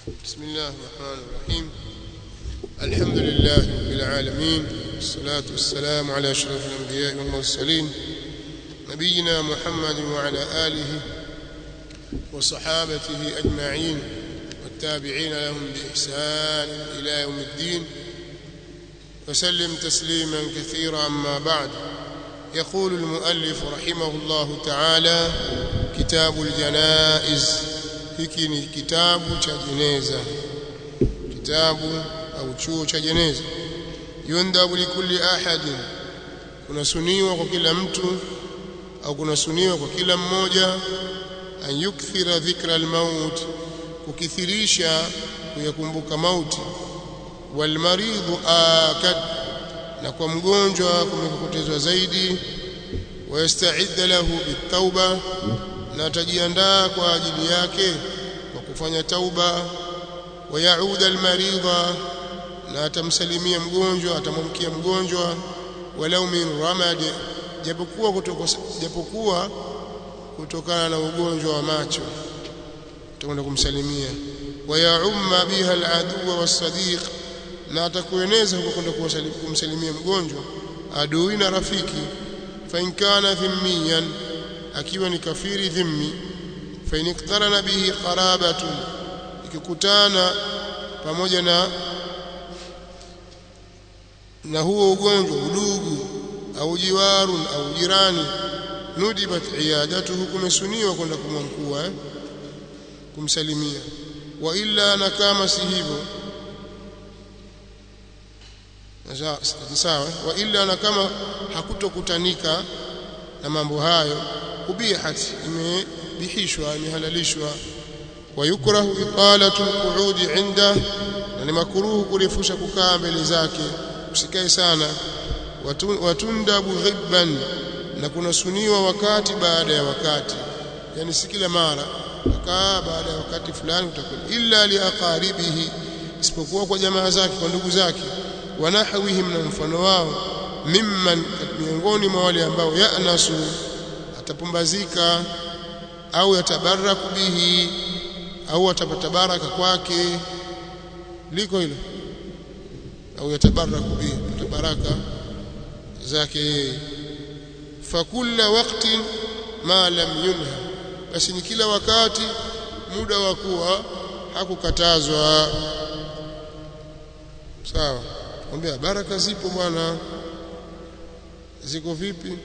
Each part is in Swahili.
بسم الله الرحمن الرحيم الحمد لله رب العالمين والصلاة والسلام على أشرف الأنبياء والمرسلين نبينا محمد وعلى آله وصحابته أجمعين والتابعين لهم بإحسان إلى يوم الدين وسلم تسليما كثيرا أما بعد يقول المؤلف رحمه الله تعالى كتاب الجنائز hiki ni kitabu cha jeneza kitabu au chuo cha jeneza yundhabu likulli ahadin kunasuniwa kwa kila mtu au kunasuniwa kwa kila mmoja an yukthira dhikra almaut kukithirisha kuyakumbuka mauti walmaridhu akad na kwa mgonjwa kumekupotezwa zaidi wayastaidda lahu bitauba na atajiandaa kwa ajili yake kwa kufanya tauba wayauda almaridha na atamsalimia mgonjwa atamwamkia mgonjwa walau min ramad japokuwa kutoka japokuwa kutokana na ugonjwa wa macho utakwenda kumsalimia wayaumma biha aladuwa wasadiq na atakueneza huko kwenda kumsalimia mgonjwa adui na rafiki fa in kana dhimmiyan akiwa ni kafiri dhimmi fa in iktarana bihi qarabatu ikikutana pamoja na na huo ugonjwa udugu au jiwarun au jirani nudibat iyadatuhu kumesuniwa kwenda kumwankua eh? kumsalimia wa illa na kama si hivyo sawa wa illa na kama hakutokutanika na mambo hayo ubihat imebihishwa imehalalishwa wayukrahu italatu alqu'udi inda na ni makruhu kurefusha kukaa mbele zake usikae sana watundabu ghibban na kunasuniwa wakati baada ya wakati yani si kila mara kaa baada ya wakati fulani utakwenda illa liaqaribihi isipokuwa kwa jamaa zake kwa ndugu zake wanahwihim na mfano wao mimman miongoni mwa wale ambao yanasu atapumbazika au yatabaraku bihi au atapata baraka kwake liko hilo au yatabaraku bihi baraka zake yeye fakulla waqtin ma lam yunha basi ni kila wakati muda wa kuwa hakukatazwa sawa kwambia baraka zipo bwana ziko vipi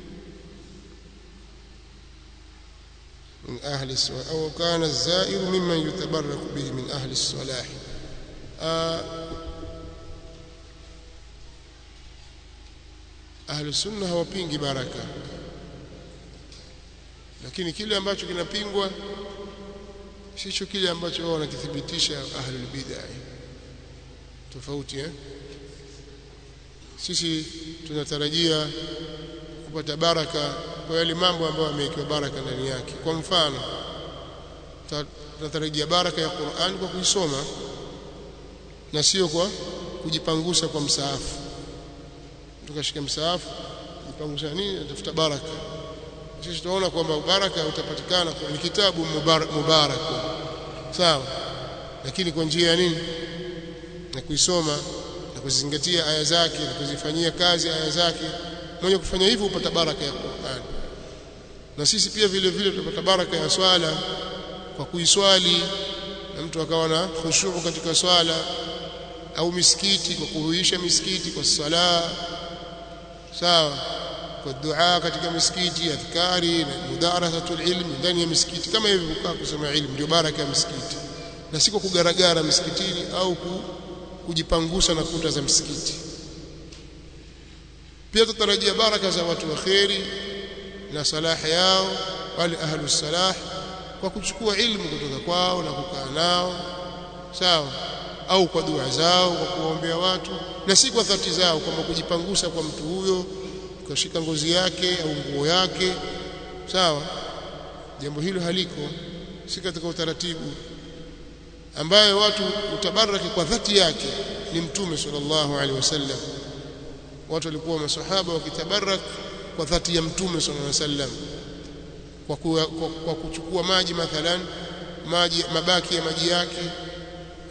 من أهل الصلاح أو كان الزائر ممن يتبرك به من أهل الصلاح أهل السنة hawapingi baraka lakini kile ambacho kinapingwa sicho kile ambacho wao wanakithibitisha ahlul bid'ah tofauti eh sisi tunatarajia kupata baraka kwa yale mambo ambayo yamewekewa baraka ndani yake kwa mfano tunatarajia baraka ya Qur'an kwa kuisoma na sio kwa kujipangusa kwa msaafu tukashika msaafu jipangusha nini atafuta baraka sisi tunaona kwamba baraka utapatikana kwa kitabu mubarak, mubarak sawa lakini kwa njia ya nini na kuisoma na kuzingatia aya zake na kuzifanyia kazi aya zake mwenye kufanya hivyo upata baraka ya Qur'an na sisi pia vile vile tutapata baraka ya swala kwa kuiswali na mtu akawa na khushu katika swala au misikiti kwa kuhuisha misikiti kwa sala sawa kwa dua katika misikiti adhkari na mudarasatul ilmi ndani ya misikiti kama hivi kukaa kusoma ilmu ndio baraka ya misikiti na si kwa kugaragara misikitini au kujipangusa na kuta za msikiti pia tutarajia baraka za watu wa kheri na salaha yao wale ahlus salah kwa kuchukua ilmu kutoka kwao na kukaa nao sawa au kwa dua zao kwa kuwaombea watu na si kwa dhati zao kwamba kujipangusa kwa mtu huyo kushika ngozi yake au nguo yake sawa jambo hilo haliko si katika utaratibu ambayo watu utabaraki kwa dhati yake ni mtume sallallahu alaihi wasallam watu walikuwa masahaba wakitabarak kwa dhati ya mtume sallallahu alaihi wasallam kwa, kwa, kwa kuchukua maji mathalan maji mabaki ya maji yake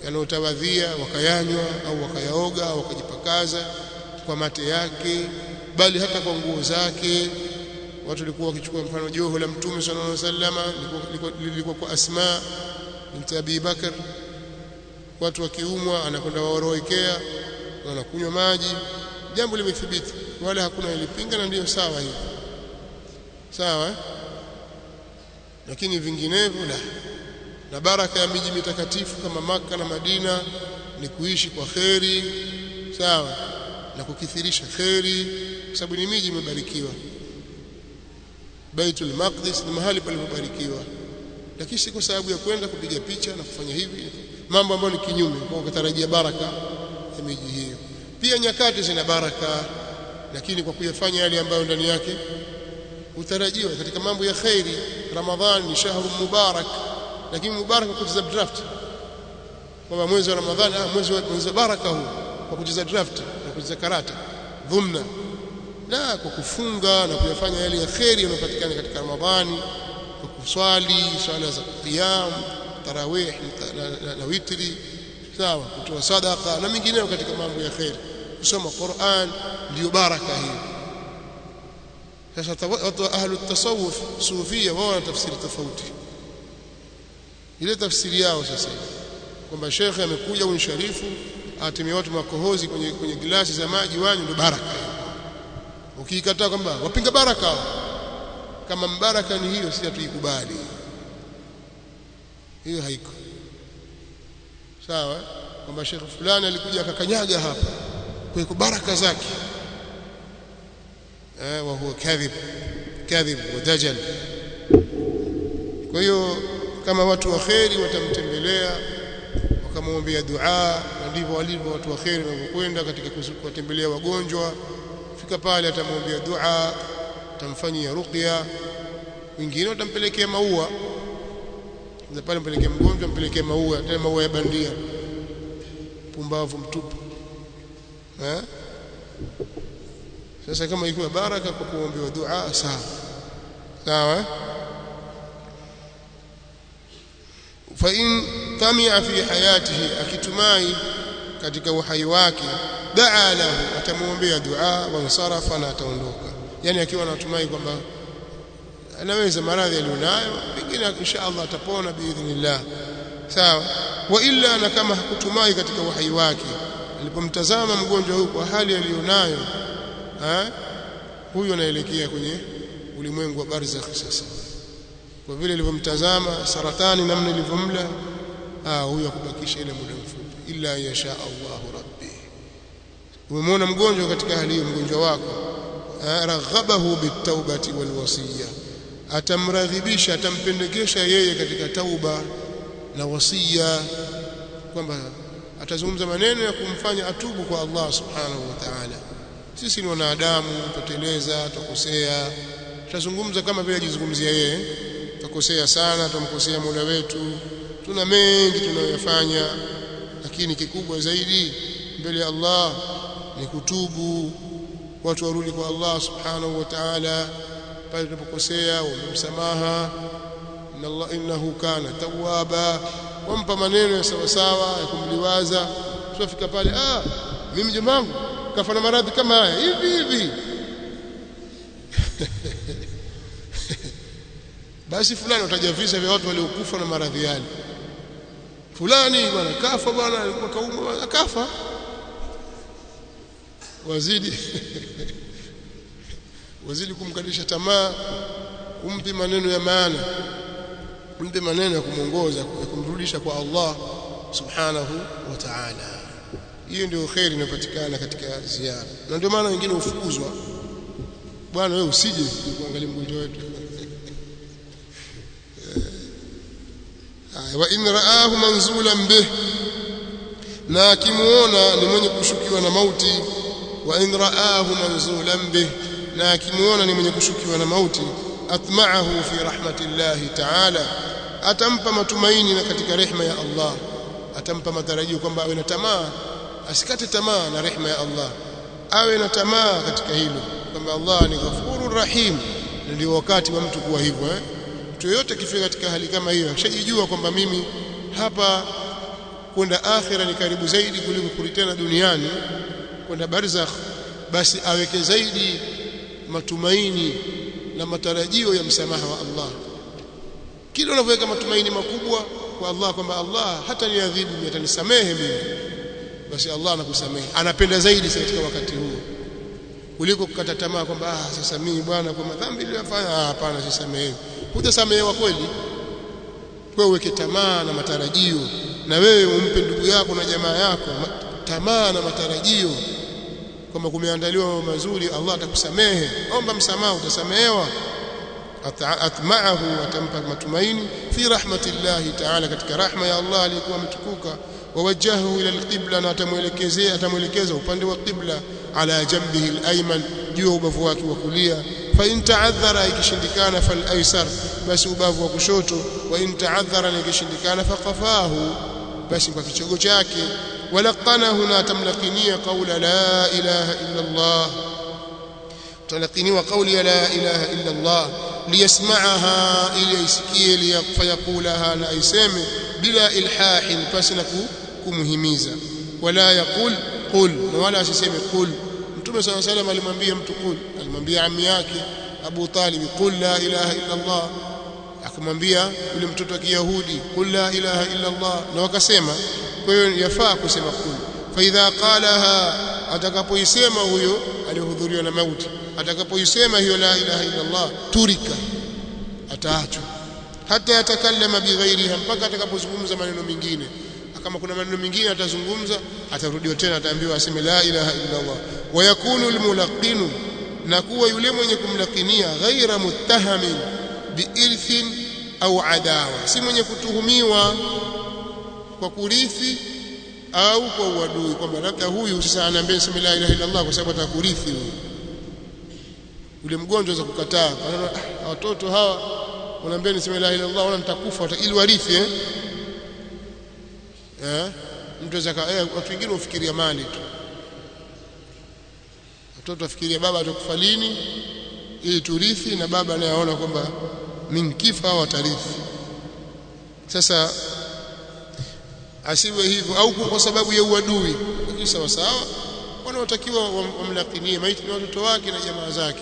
yanayotawadhia wakayanywa au wakayaoga au wakajipakaza kwa mate yake bali hata kwa nguo zake watu walikuwa wakichukua mfano joho la mtume sallallahu alaihi wasallam lilikuwa kwa Asma binti Abi Bakar watu wakiumwa anakwenda waoroekea wanakunywa maji jambo limethibiti wala hakuna ilipinga na ndiyo sawa hiyo sawa eh? lakini vinginevyo la na baraka ya miji mitakatifu kama maka na Madina ni kuishi kwa kheri sawa na kukithirisha kheri kwa sababu ni miji imebarikiwa Baitul Maqdis ni mahali palipobarikiwa lakini si kwa sababu ya kwenda kupiga picha na kufanya hivi mambo ambayo ni kinyume kwa kutarajia baraka ya miji hiyo pia nyakati zina baraka lakini kwa kuyafanya yale ambayo ndani yake utarajiwa katika mambo ya khairi ramadhan ni shahru mubarak lakini mubarak kwa kucheza draft kwamba mwezi wa ramadhan ah mwezi wa mwezi wa baraka huu kwa kucheza draft na kucheza karata dhumna la kwa kufunga na kuyafanya yale ya khairi yanayopatikana katika ramadhani kwa kuswali swala za qiyam tarawih na, na, na witri sawa kutoa sadaqa na mingineyo katika mambo ya khairi kusoma Qur'an ndio baraka hiyo sasa watu ahlu tasawuf sufia wao wana tafsiri tofauti ile tafsiri yao sasa kwamba shekhe amekuja unsharifu atimie watu makohozi kwenye kwenye glasi za maji wanywe ndio baraka ukiikataa kwamba wapinga baraka kama mbaraka ni hiyo si hatuikubali hiyo haiko sawa kwamba shekhe fulani alikuja akakanyaga hapa kwa baraka zake eh wa huwa kadhib kadhib wa dajal kwa hiyo kama watu wa kheri watamtembelea wakamwombea dua na ndivyo walivyo watu wa kheri wanapokwenda katika kuwatembelea wagonjwa fika pale atamwombea dua atamfanyia ruqya wengine watampelekea maua na pale mpelekea mgonjwa mpelekea maua tena maua ya bandia pumbavu mtupu eh sasa kama ikiwa baraka kwa kuombewa dua sawa sawa fa in tamia fi hayatihi akitumai katika uhai wake daa lahu atamuombea dua wa nsarafa na ataondoka yani akiwa anatumai kwamba anaweza maradhi alionayo pengine insha Allah atapona biidhnillah sawa wa illa na kama hakutumai katika uhai wake alipomtazama mgonjwa huyu kwa hali aliyonayo huyu anaelekea kwenye ulimwengu wa barzakh sasa kwa vile alivyomtazama saratani namna ilivyomla ah huyu akubakisha ile muda mfupi illa yasha Allahu rabbi umemwona mgonjwa katika hali hiyo mgonjwa wako raghabahu bitawbati walwasiya atamraghibisha atampendekesha yeye katika tauba na wasia kwamba atazungumza maneno ya kumfanya atubu kwa Allah subhanahu wa ta'ala sisi ni wanadamu tuteleza tukosea tutazungumza kama vile ajizungumzia yeye tukosea sana tumkosea Mola wetu tuna mengi tunayoyafanya lakini kikubwa zaidi mbele ya Allah ni kutubu watu warudi kwa Allah subhanahu wa ta'ala pale tunapokosea umemsamaha inna Allah innahu kana tawwaba wampa maneno ya sawa sawa ya kumliwaza tunafika pale ah mimi jamangu kafa na maradhi kama haya hivi hivi basi fulani utaja visa vya watu waliokufa na maradhi yale fulani bwana kafa bwana alikuwa kaumwa akafa wazidi wazidi kumkalisha tamaa umpe maneno ya maana umpe maneno ya kumwongoza ya kumrudisha kwa Allah subhanahu wa ta'ala hiyo ndio khairi inayopatikana katika ziara na ndio maana wengine hufukuzwa bwana wewe usije kuangalia mgonjwa wetu wa in raahu manzulan bih na akimuona ni mwenye kushukiwa na mauti wa in raahu manzulan bih na akimuona ni mwenye kushukiwa na mauti atma'ahu fi rahmatillahi ta'ala atampa matumaini na katika rehema ya Allah atampa matarajio kwamba awe na tamaa asikate tamaa na rehema ya Allah awe na tamaa katika hilo kwamba Allah ni ghafurur rahim ndio wakati wa mtu kuwa hivyo eh mtu yote kifika katika hali kama hiyo akishajijua kwamba mimi hapa kwenda akhira ni karibu zaidi kuliko kuritana duniani kwenda barzakh basi aweke zaidi matumaini na matarajio ya msamaha wa Allah kila unavyoweka matumaini makubwa kwa Allah kwamba Allah hata niadhibu atanisamehe mimi basi Allah anakusamehe anapenda zaidi katika wakati huo kuliko kukata tamaa kwamba ah sasa mimi bwana kwa madhambi niliyofanya ah hapana sisamehewi hujasamehewa kweli kwa uweke tamaa na matarajio na wewe umpe ndugu yako na jamaa yako tamaa na matarajio kwamba kumeandaliwa mambo mazuri Allah atakusamehe omba msamaha utasamehewa atma'ahu atampa matumaini fi rahmatillahi ta'ala katika rahma ya Allah aliyekuwa ametukuka wawajahu ila alqibla na atamuelekezea atamuelekeza upande wa qibla ala jambihi alayman juu ya ubavu wake wa kulia fa in ta'adhara ikishindikana fal aysar basi ubavu wa kushoto wa in ta'adhara ikishindikana faqafahu basi kwa kichogo chake walaqanahu na tamlakinia qawla la ilaha illa Allah talaqiniwa qawli la ilaha illa Allah liyasma'aha ili isikie liyaqulaha na aiseme bila ilhahin pasi na kumhimiza wala yaqul qul na wala asiseme qul mtume صلى الله عليه وسلم alimwambia mtu qul alimwambia ammi yake Abu Talib qul la ilaha illa Allah akamwambia yule mtoto wa Kiyahudi qul la ilaha illa Allah na wakasema kwa hiyo yafaa kusema qul fa idha qalaha atakapoisema huyo alihudhuriwa na mauti atakapoisema hiyo la ilaha illa Allah turika ataachwa hata yatakallama bighairiha mpaka atakapozungumza maneno mengine kama kuna maneno mengine atazungumza atarudiwa tena ataambiwa aseme la ilaha illa Allah wayakunu almulaqinu na kuwa yule mwenye kumlakinia ghaira muttahamin biirthin au adawa si mwenye kutuhumiwa kwa kurithi au kwa uadui kwamba labda huyu sasa anaambia sema la ilaha illa Allah kwa sababu atakurithi huyu yule mgonjwa za kukataa ah, watoto hawa wanaambia niseme la ilaha illa Allah wala nitakufa ili warithi eh eh mtu aweza eh, watu wengine ufikiria mali tu watoto wafikiria baba atakufa lini ili turithi na baba anayeona kwamba mimi kifa au atarithi sasa asiwe hivyo au kwa sababu ya uadui lakini sawa sawa wanaotakiwa wamlakinie maiti ni watoto wake na jamaa zake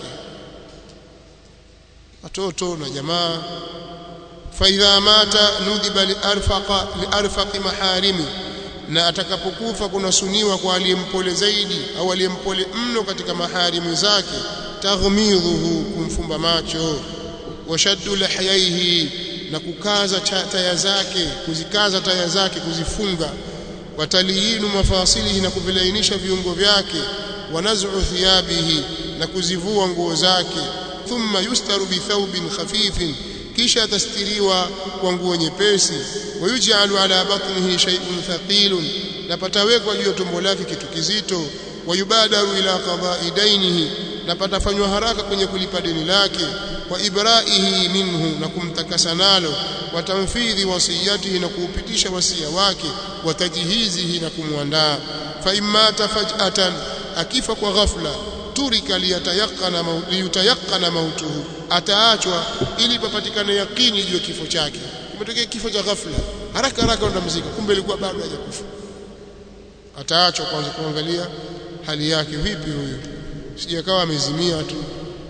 watoto na jamaa faidha mata nudhiba liarfaqa liarfaqi maharimi na atakapokufa kunasuniwa kwa aliyempole zaidi au aliyempole mno katika maharimu zake taghmidhuhu kumfumba macho washaddu lahyaihi na kukaza taya zake kuzikaza taya zake kuzifunga wataliyinu mafasilihi na kuvilainisha viungo vyake wanazu thiyabihi na kuzivua nguo zake thumma yustaru bithawbin khafifin kisha atastiriwa kwa nguo nyepesi wayuj'alu ala batnihi shay'un thaqilun na patawekwa juu ya tumbo lake kitu kizito wayubadaru ila qada'i dainihi na patafanywa haraka kwenye kulipa deni lake wa ibraihi minhu na kumtakasa nalo wa tanfidhi wasiyatihi na kuupitisha wasia wake wa tajhizihi na kumwandaa fa imata faj'atan akifa kwa ghafla turika liyatayaqana liyutayaqana mautuhu ataachwa ili papatikane yakini juu ya kifo chake kimetokea kifo cha ghafla haraka haraka ndo mzika kumbe ilikuwa bado hajakufa ataachwa kwanza kuangalia hali yake vipi huyu sijakawa amezimia tu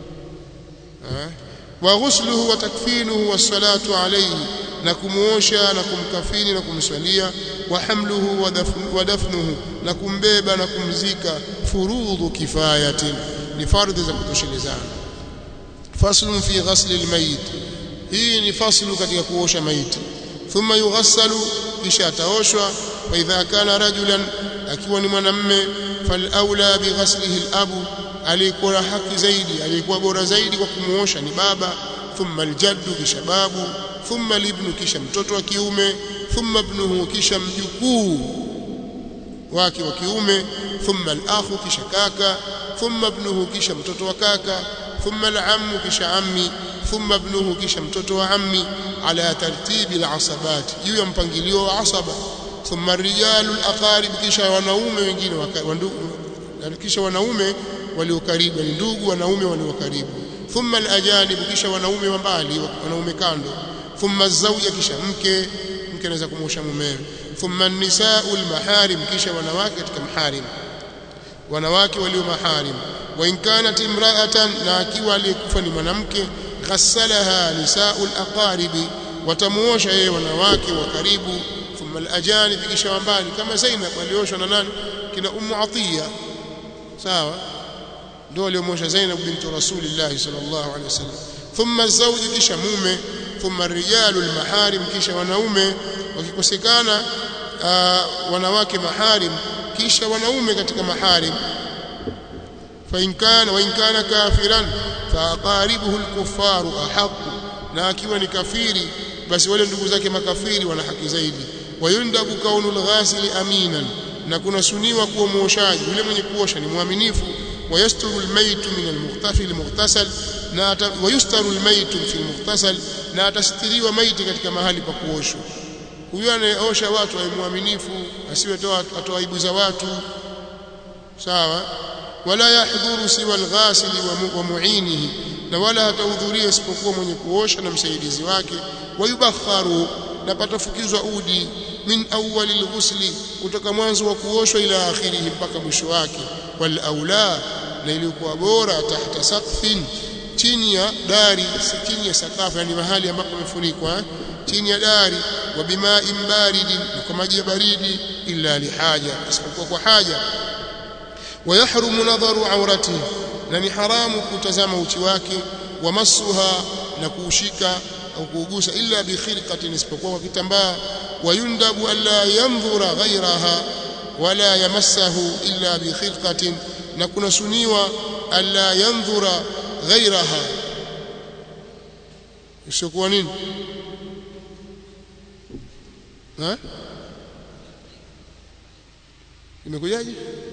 wa ghusluhu wa takfinuhu wassalatu alayhi na kumuosha na kumkafini na kumswalia wa hamluhu wa dafnuhu na kumbeba na kumzika furudhu kifayatin ni fardhi za kutoshelezana faslun fi ghasli almayit hii ni faslu katika kuosha maiti thumma yughassalu kisha ataoshwa fa idha kana rajulan akiwa ni mwanamme fal aula bi ghaslihi alabu alikuwa haki zaidi alikuwa bora zaidi kwa kumuosha ni baba thumma aljaddu kisha babu thumma libnu kisha mtoto wa kiume thumma ibnuhu kisha mjukuu wake wa kiume thumma al-akhu kisha kaka thumma ibnuhu kisha mtoto wa kaka thumma al-ammu kisha ammi thumma ibnuhu kisha mtoto wa ammi ala tartibi al-asabat juu ya mpangilio wa asaba thumma rijalu al-aqarib kisha wanaume wengine kisha wanaume walio karibu ni ndugu wanaume walio karibu thumma al-ajanib kisha wanaume wa mbali wanaume kando thumma zawja kisha mke mke anaweza kumwosha mumewe thumma an-nisaa'u al-maharim kisha wanawake katika maharim wanawake walio maharim wa in kanat imra'atan na akiwa aliyekufa ni mwanamke ghassalaha nisaa'u al-aqaribi watamuosha yeye wanawake wa karibu thumma al-ajanib kisha wambali kama Zainab alioshwa na nani kina Ummu Atiya sawa ndio aliomosha Zainab binti Rasulillah sallallahu alaihi wasallam thumma zawji kisha mume thumma rijalu almaharim kisha wanaume wakikosekana uh, wanawake maharim kisha wanaume katika maharim fa in kana wa in kana kafiran fa aqaribuhu alkuffaru ahqqu na akiwa ni kafiri basi wale ndugu zake makafiri wana haki zaidi wayundabu kaunul ghasili aminan na kuna suniwa kuwa muoshaji yule mwenye kuosha ni mwaminifu ويستر الميت من المغتسل المغتسل na wayustaru almaytu fi almughtasal na atastiriwa maiti katika mahali pa kuoshwa huyo anayeosha watu awe mwaminifu asiwe toa atoa aibu za watu sawa wala yahdhuru siwa alghasili wa muinihi na wala hatahudhuria isipokuwa mwenye kuosha na msaidizi wake wayubakharu na patafukizwa udi min awwali alghusli kutoka mwanzo wa kuoshwa ila akhirihi mpaka mwisho wake wal aula na iliyokuwa bora tahta saqfin chini ya dari si chini ya sakafu yani mahali ambapo pamefunikwa chini ya dari wa bima'in baridin kwa maji ya baridi illa lihaja isipokuwa kwa haja ويحرم نظر عورته na ni haramu kutazama uchi wake wa masuha na kuushika au kuugusa illa bi khirqatin isipokuwa kwa kitambaa wayundabu alla yanzura ghayraha wala yamassahu illa bi khirqatin na kuna suniwa alla yanzura ghayraha isiyokuwa nini ha imekujaje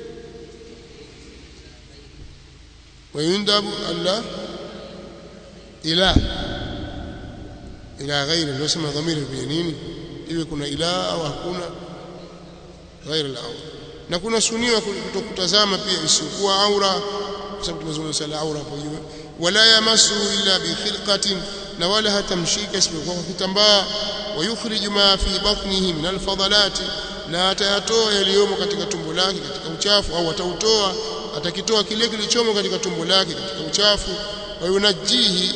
ويندب ألا إله إلى غير لو سمى ضمير البينين iwe kuna ila au hakuna ghairi al-aura na kuna suniwa kutokutazama pia isiyokuwa aura kwa sababu tumezungumza la aura hapo juu wala yamasu illa bi khilqatin na wala hatamshika isipokuwa kwa kitambaa wayukhriju ma fi batnihi min al-fadalati na atayatoa yaliyomo katika tumbo lake katika uchafu au atautoa atakitoa kile kilichomo katika tumbo lake katika uchafu wa yunajihi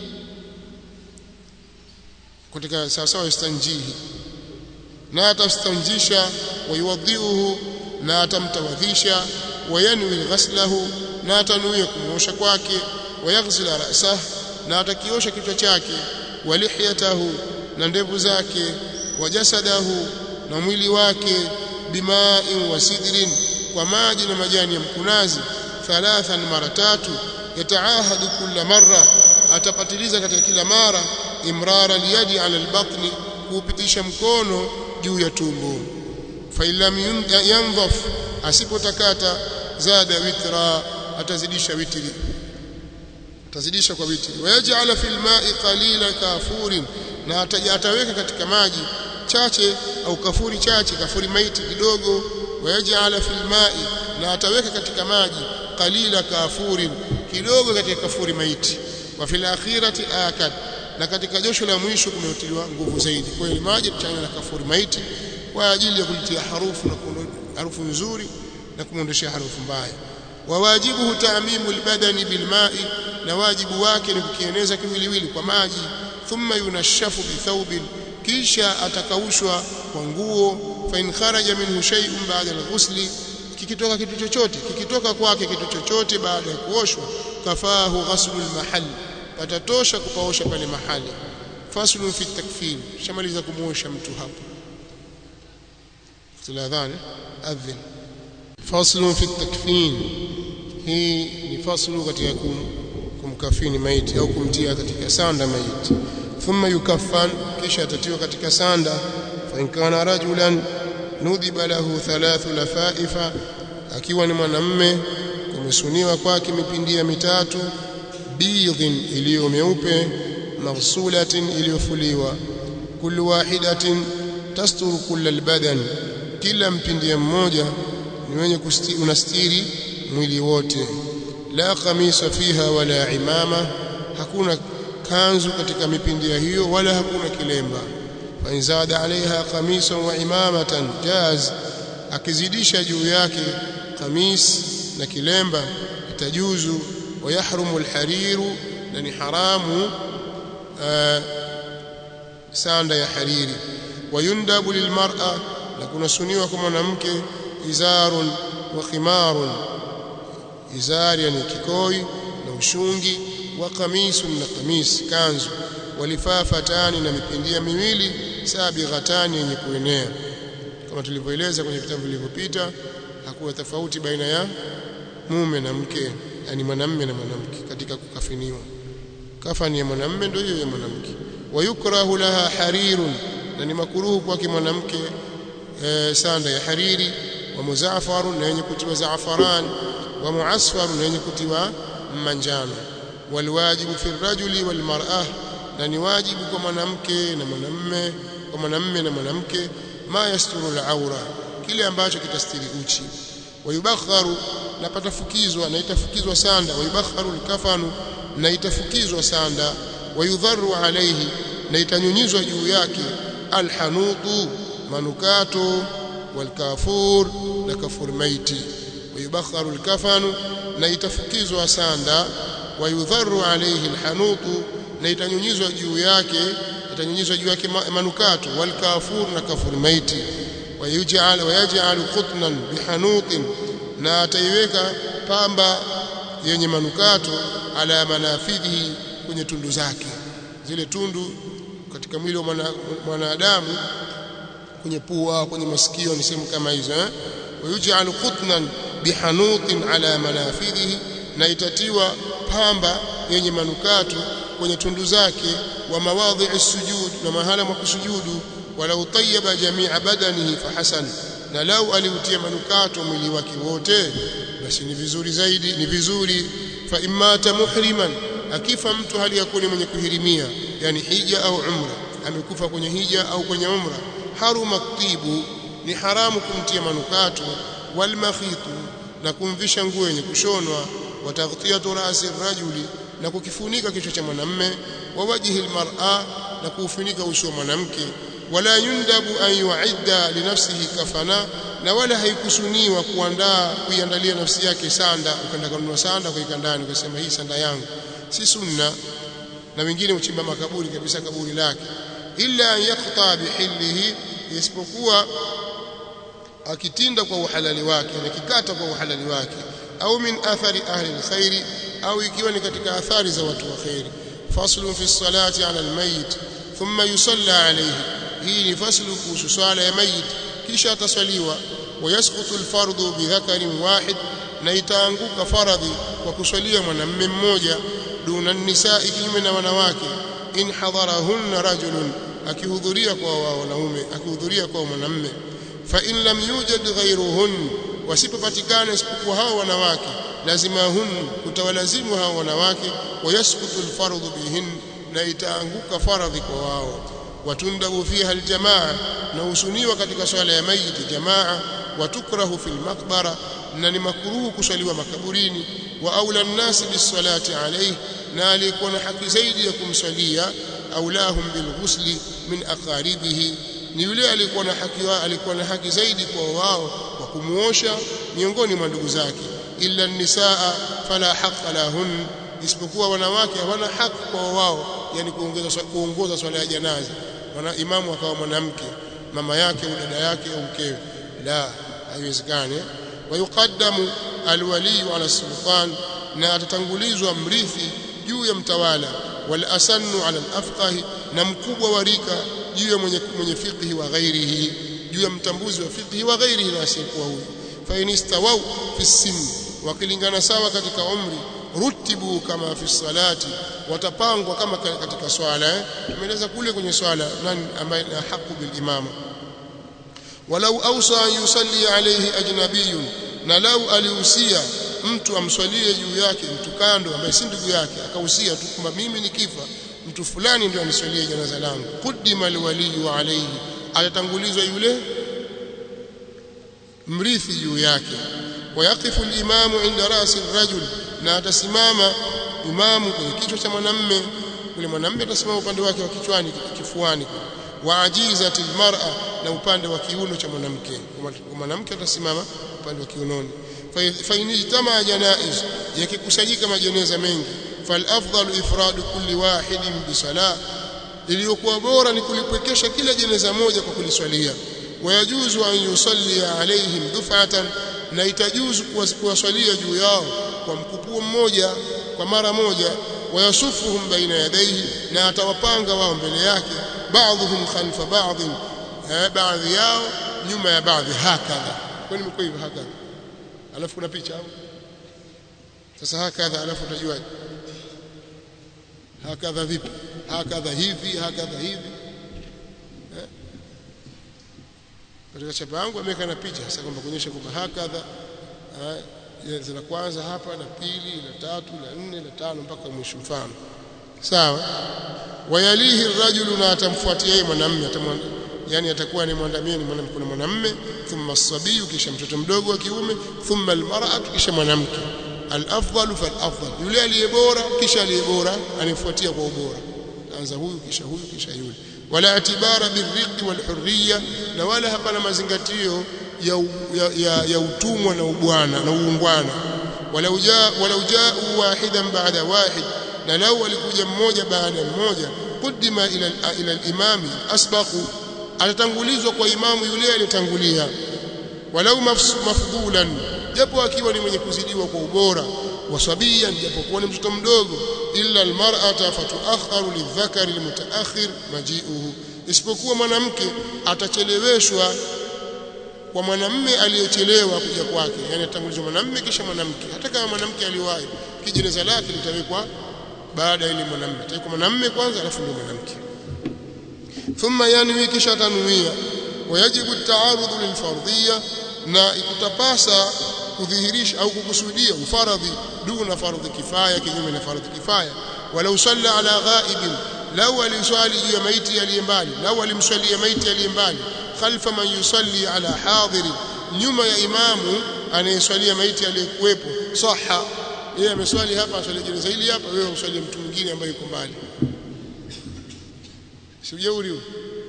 katika sawasawa istanjihi na atastanjisha wayuwadhiuhu na atamtawadhisha wayanwi ghaslahu na atanuia kumuosha kwake wayaghsila ra'sah na atakiosha kichwa chake walihyatahu na ndevu zake wajasadahu na mwili wake bima'in wa sidrin kwa maji na majani ya mkunazi thalathan mara tatu yataahadu kila marra atapatiliza katika kila mara imrara liyadi ala albatni kuupitisha mkono juu ya tumbo fa illam yanzaf asipotakata zada witra atazidisha witri atazidisha kwa witri wayaj'ala fil ma'i qalila kafurin na ataweka katika maji chache au kafuri chache kafuri maiti kidogo wayaj'ala fil ma'i na ataweka katika maji qalila kafurin kidogo katika kafuri maiti wa fil akhirati akad na katika josho la mwisho kumetiliwa nguvu zaidi kwa hiyo maji tuchanganya na kafuri maiti kwa ajili ya kulitia harufu na harufu nzuri na kumwondoshia harufu mbaya wa wajibuhu ta'mimu albadani bilma'i na wajibu wake ni kukieneza kiwiliwili kwa maji thumma yunashafu bithawbin kisha atakaushwa kwa nguo fa in kharaja minhu shay'un ba'da al-ghusli kikitoka kitu chochote kikitoka kwake kitu chochote baada ya kuoshwa kafahu ghaslu al-mahall patatosha kupaosha pale mahali faslun fi takfir shamaliza kumuosha mtu hapo tuladhani adhin faslun fi takfin hii ni faslu katika kumkafini maiti au kumtia katika sanda maiti thumma yukaffan kisha atatiwa katika sanda fa in kana rajulan nudhiba lahu thalathu lafaifa akiwa ni mwanamme kumesuniwa kwake mipindia mitatu bidhin iliyo meupe maghsulatin iliyofuliwa kullu wahidatin tasturu kulla albadan kila mpindia mmoja ni wenye unastiri mwili wote la khamisa fiha wala imama hakuna kanzu katika mipindia hiyo wala hakuna kilemba fa inzada alaiha qamisan wa imamatan jaz akizidisha juu yake kamis na kilemba itajuzu wa yahrumu alhariru na ni haramu sanda ya hariri wayundabu lilmar'a na kunasuniwa kwa mwanamke izarun wa khimarun izari yani kikoi na ushungi wa kamisun na kamis kanzu walifafatani na mipindia miwili sabighatani yenye kuenea kama tulivyoeleza kwenye vitabu vilivyopita hakuna tofauti baina ya mume na mke yani mwanamume na mwanamke katika kukafiniwa kafani ya mwanamume ndio hiyo ya mwanamke wayukrahu laha harirun na ni makuruhu kwake mwanamke e, sanda ya hariri wa muzafarun na yenye kutiwa zaafaran wa muasfarun na yenye kutiwa manjano walwajibu fi rajuli wal mar'ah na ni wajibu kwa mwanamke na mwanamume kwa mwanamume na mwanamke ma yasturu al-aura kile ambacho kitastiri uchi wayubakharu na patafukizwa na itafukizwa sanda wayubakharu al-kafanu na itafukizwa sanda wayudharu alayhi na itanyunyizwa juu yake alhanutu manukato walkafur na kafur maiti wayubakharu al-kafanu na itafukizwa sanda wayudharu alayhi alhanutu na itanyunyizwa juu yake itanyunyizwa juu yake manukato walkafur na kafur maiti wayaj'al wayaj'al qutnan bihanutin na ataiweka pamba yenye manukato ala manafidhi kwenye tundu zake zile tundu katika mwili wa mwanadamu kwenye pua kwenye masikio ni sehemu kama hizo eh wayaj'al qutnan bihanutin ala manafidhi na itatiwa pamba yenye manukato kwenye tundu zake wa mawadhi'i sujud na mahala mwa kusujudu walau tayyaba jami'a badanihi fahasan na lau aliutia manukato mwili wake wote basi ni vizuri zaidi ni vizuri fa imata muhriman akifa mtu hali ya kuwa mwenye kuhirimia yani hija au umra amekufa kwenye hija au kwenye umra haruma tibu ni haramu kumtia manukato wal makhitu na kumvisha nguo yenye kushonwa wa taghtiyatu ra'si rajuli na kukifunika kichwa cha mwanamme wa wajhi almar'a na kuufunika uso wa mwanamke wala yundabu an yu'idda li nafsihi kafana na wala haikusuniwa kuandaa kuiandalia nafsi yake sanda ukaenda kununua sanda kuika ndani ukasema hii sanda yangu si sunna na wengine uchimba makaburi kabisa kaburi lake illa an yaqta bihillihi isipokuwa akitinda kwa uhalali wake na kikata kwa uhalali wake au min athari ahli alkhairi au ikiwa ni katika athari za watu wa khairi faslu fi salati ala almayit thumma yusalla alayhi hii ni faslu kuhusu swala ya mayit kisha ataswaliwa wayasqutu alfardu bidhakarin wahid na itaanguka faradhi kwa kuswalia mwanamume mmoja duna nisaa kinyume na wanawake in hadarahunna rajulun akihudhuria kwa wanaume akihudhuria kwa mwanamume fa in lam yujad ghayruhun wasipopatikana isipokuwa hao wanawake lazima hun kutawalazimu hao wanawake wayasqutu alfardhu bihin na itaanguka faradhi kwa wao watundabu fiha aljamaa na usuniwa katika swala ya mayit jamaa watukrahu fil maqbara na ni makruhu kuswaliwa makaburini wa aula nnasi bisalati alayhi na alikuwa na haki zaidi ya kumswalia aulahum bilghusli min aqaribihi ni yule alikuwa na haki alikuwa na haki zaidi kwa wao kwa kumuosha miongoni mwa ndugu zake illa nisaa fala haqqa lahun isipokuwa wanawake hawana haki kwa wao yani kuongeza kuongoza swala ya janaza wana imamu akawa mwanamke mama yake au dada yake au mkewe la haiwezekani wayuqaddamu alwali ala sultan na atatangulizwa mrithi juu ya mtawala wal asannu ala alafqahi na mkubwa wa rika juu ya mwenye mwenye fiqhi wa ghairihi juu ya mtambuzi wa fiqhi wa ghairihi na asiyekuwa huyo fa inistawau fi sin wakilingana sawa katika umri rutibu kama fi salati watapangwa kama katika swala eh? tumeeleza kule kwenye swala nani ambaye ana haki bil imama walau awsa an yusalli alayhi ajnabiyun na lau alihusia mtu amswalie juu yake mtu kando ambaye si ndugu yake akahusia tu kwamba mimi nikifa mtu fulani ndio aniswalie janaza langu qudima alwaliyu alayhi atatangulizwa yule mrithi juu yake wayaqifu alimamu inda rasi rajul na atasimama imamu kwenye kichwa cha mwanamme yule mwanamme atasimama upande wake wa kichwani kifuani wa ajizati almar'a na upande wa kiuno cha mwanamke mwanamke atasimama upande wa kiunoni fa inijtama janaiz yakikusanyika majeneza mengi fal afdalu ifradu kulli wahidin bi salah iliyokuwa bora ni kulipwekesha kila jeneza moja kwa kuliswalia wayajuzu an yusalli alaihim duf'atan na itajuzu kuwaswalia juu yao kwa mkupuo mmoja kwa mara moja wayasufuhum baina yadayhi na atawapanga wao mbele yake baadhuhum khalfa baadhi baadhi yao nyuma ya baadhi hakadha kwani mko hivyo hakadha alafu kuna picha au sasa hakadha alafu utajuaje hakadha vipi hakadha hivi hakadha hivi katika chapa yangu ameweka na picha sasa kwamba kuonyesha kwamba hakadha la kwanza hapa la pili la tatu la nne la tano mpaka mwisho mfano sawa wayalihi rajulu na atamfuatia yeye mwanamume yani atakuwa ni mwandamie ni mwanamke na mwanamume thumma sabiyu kisha mtoto mdogo wa kiume thumma almar'atu kisha mwanamke al-afdalu fal-afdal yule aliye bora kisha aliye bora anifuatia kwa ubora anza huyu kisha huyu kisha yule wala atibara birriqi walhurriya na wala hapana mazingatio ya, ya, ya, ya utumwa na ubwana na uungwana walau jaa walau jaa wahidan baada wahid na lau alikuja mmoja baada ya mmoja qudima ila ila al-imami asbaqu atatangulizwa kwa imamu yule aliyetangulia walau mafdhulan japo akiwa ni mwenye kuzidiwa kwa ubora wasabiyan japokuwa ni mtoto mdogo illa almar'ata fatuakharu lidhakari almutaakhir maji'uhu isipokuwa mwanamke atacheleweshwa kwa mwanamme aliyechelewa kuja kwake yani atangulizwa mwanamme kisha mwanamke hata kama mwanamke aliwahi kijeneza lake litawekwa baada ile mwanamme atawekwa mwanamme kwanza alafu ndio mwanamke thumma yanwi kisha tanuia wayajibu at-ta'arud lilfardhiyya na ikutapasa kudhihirisha au kukusudia ufaradhi duna fardhi kifaya kinyume na fardhi kifaya walau salla ala ghaibin lau aliswali juu ya maiti aliye mbali lau alimswalia maiti aliye mbali khalfa man yusalli ala hadiri nyuma ya imamu anayeswalia maiti aliyekuwepo saha yeye ameswali hapa aswali jeneza hili hapa wewe uswalie mtu mwingine ambaye yuko mbali si ujeuri huo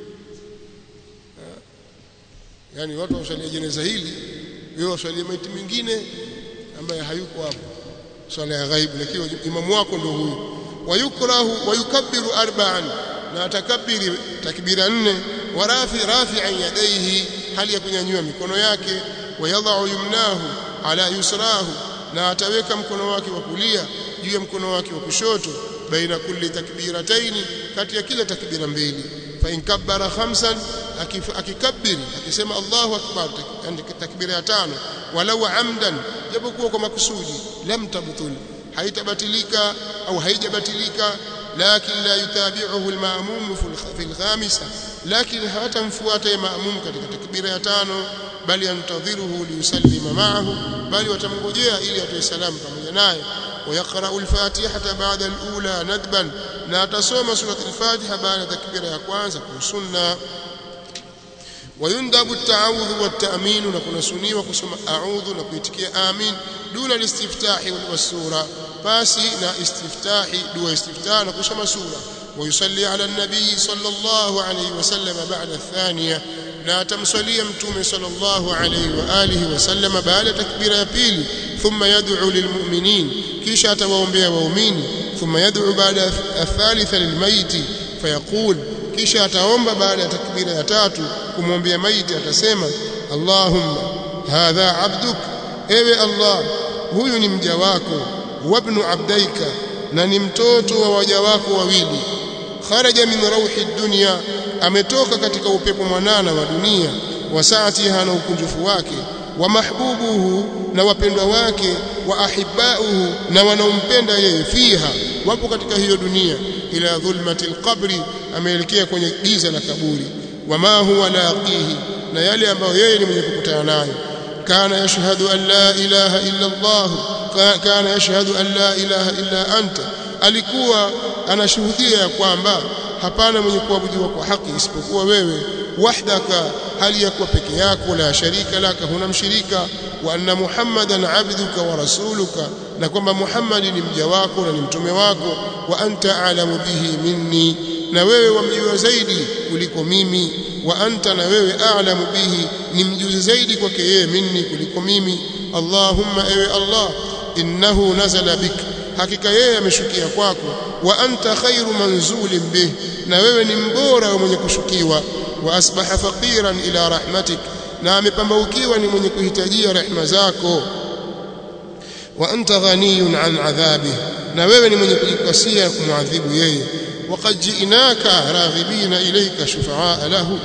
yani watu waswalia jeneza hili wewe waswalie maiti mwingine ambaye hayuko hapo swala ya ghaibu lakini imamu wako ndio huyu wayukrahu wayukabbiru arba'an na atakabiri takbira nne warafi rafi'an yadayhi hali ya kunyanyua mikono yake wayadha'u yumnahu ala yusrahu na ataweka mkono wake wa kulia juu ya mkono wake wa kushoto baina kulli takbirataini kati ya kila takbira mbili fa in kabbara khamsan akikabbiri akisema Allahu akbar takbira ya tano walau amdan japokuwa kwa makusudi lam tabtul haitabatilika au haijabatilika lakin la yutabi'uhu al-ma'mum fi al-khamisa lakin hatamfuata ma'mum katika takbira ya tano bali yantadhiruhu liyusallima ma'ahu bali watamngojea ili atoe salamu pamoja naye ويقرأ الفاتحة بعد الأولى ندبا لا تصوم سورة الفاتحة بعد تكبير يا كwanza كسنة ويندب التعوذ والتأمين نكون سني وكسم أعوذ نكويتكي آمين دون الاستفتاح والسورة باسي نا استفتاح دون استفتاح نكسم سورة ويصلي على النبي صلى الله عليه وسلم بعد الثانية لا تمصلي متوم صلى الله عليه وآله وسلم بعد تكبير يبيل ثم يدعو للمؤمنين كيش أتواومبيا وأمين ثم يدعو بعد الثالثة للميت فيقول كيش أتواومب بعد تكبير يتاتو كمومبيا ميت أتسيما اللهم هذا عبدك ايوه الله هو نمجواكو وابن عبديك na ni mtoto wa waja wako wawili kharaja min rauhi dunya ametoka katika upepo mwanana wa dunia wa saatiha na ukunjufu wake wa mahbubuhu na wapendwa wake wa ahibbauhu na wanaompenda yeye fiha wapo katika hiyo dunia ila dhulmati alqabri ameelekea kwenye giza la kaburi wama huwa laqihi na yale ambayo yeye ni mwenye kukutana nayo kana yashhadu an la ilaha illa Allah kana yashhadu an la ilaha illa anta alikuwa anashuhudia ya kwamba hapana mwenye kuabudiwa kwa haki isipokuwa wewe wahdaka hali ya kuwa peke yako la sharika laka huna mshirika wa anna muhammadan abduka wa rasuluka na kwamba muhammadi ni mja wako na ni mtume wako wa anta alamu bihi minni na wewe wamjua zaidi kuliko mimi wa anta na wewe a'lamu bihi ni mjuzi zaidi kwake yeye minni kuliko mimi Allahumma ewe Allah innahu nazala bik hakika yeye ameshukia kwako wa anta khairu manzulin bih na wewe ni mbora wa mwenye kushukiwa wa asbaha faqiran ila rahmatik na amepambaukiwa ni mwenye kuhitajia rehema zako wa anta ghaniyun an adhabih na wewe ni mwenye kujikasia kumwadhibu yeye waqad ji'naka raghibina ilayka shufaa lahu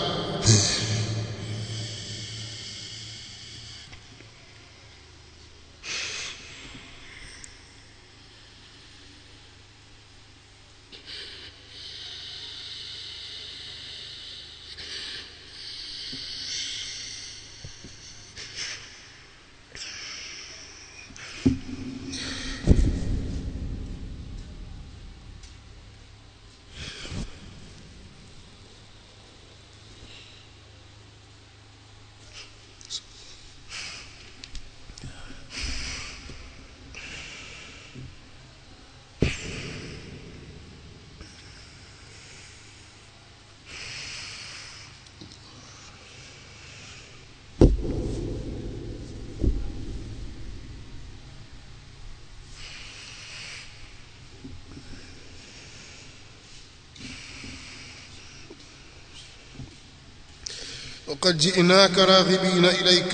وقد جئناك راغبين إليك